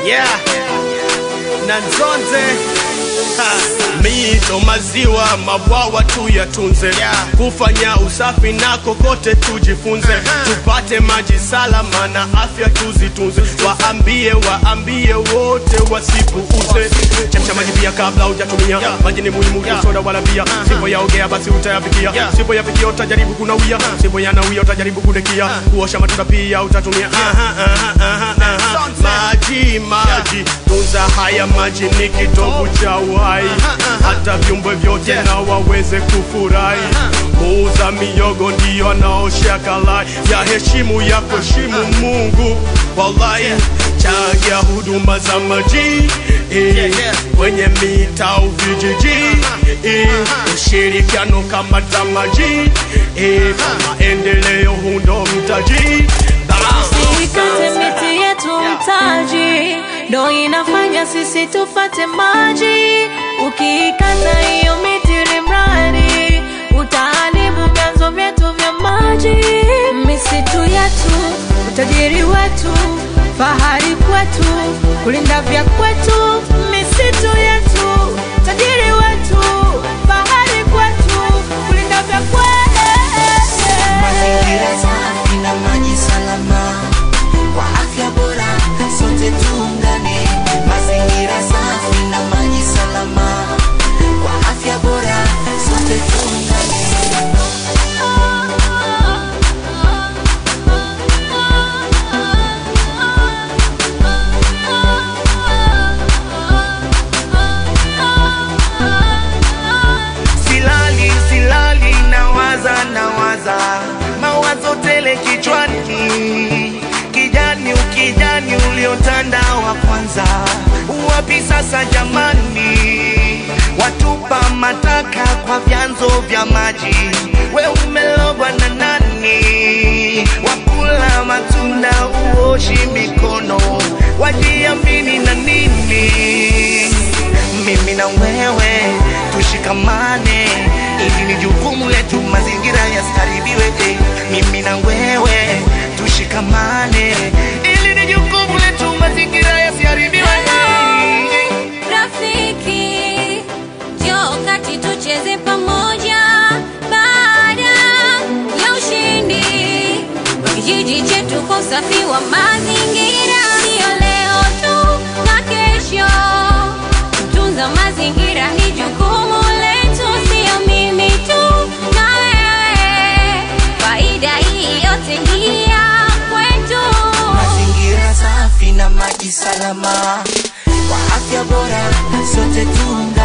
yeah. na Nzonze Ha, mito, maziwa, mabwawa tu yatunze kufanya usafi na kokote tujifunze, tupate maji salama na afya tuzitunze. Waambie, waambie wote wasipuuze. Chemsha maji pia kabla hujatumia. Maji ni muhimu, soda wala bia. Sipo yaogea basi utayafikia, sipo yafikia utajaribu kunawia, sipo yanawia utajaribu kudekia. Kuosha matunda pia utatumia. Aha, aha, aha, aha. Maji, maji, tunza haya maji ni kitovu cha uhai, hata viumbe vyote na waweze kufurahi. Muuza miyogo ndiyo anaosha kalai, ya heshimu ya kuheshimu Mungu, wallahi chagia huduma za maji eh, kwenye mitaa au vijiji eh, ushirikiano kama tamaji eh, kwa maendeleo hundo mtaji Usikate miti yetu mtaji, ndo inafanya sisi tufate maji. Ukiikata hiyo miti ni mradi, utaharibu vyanzo vyetu vya maji. Misitu yetu, utajiri wetu, fahari kwetu, kulinda vya kwetu. Misitu yetu, utajiri wetu, fahari kwetu, kulinda vya Mazingira kwetu. safi na maji salama kwa afya bora, sote tuungane. Mazingira safi na maji salama kwa afya bora, sote tuungane. silali silali nawaza nawaza mawazo tele kichwani kijani ukijani uliotanda wa kwanza wapi sasa jamani watupa mataka kwa vyanzo vya maji we umelogwa na nani wakula matunda uoshi mikono wajiamini na nini mimi na wewe tushikamane, ili ni jukumu letu, mazingira yasiharibiwe. eh. Mimi na wewe tushikamane, ili ni jukumu letu, mazingira yasiharibiwe. eh. Rafiki, njoo kati tucheze pamoja baada ya ushindi wa kijiji chetu kwa usafi wa mazingira. Sio leo tu na kesho, kutunza mazingira ni jukumu letu, sio mimi tu na wewe. Faida hii yote hii ya kwetu. Mazingira safi na maji salama kwa afya bora, sote tuungane.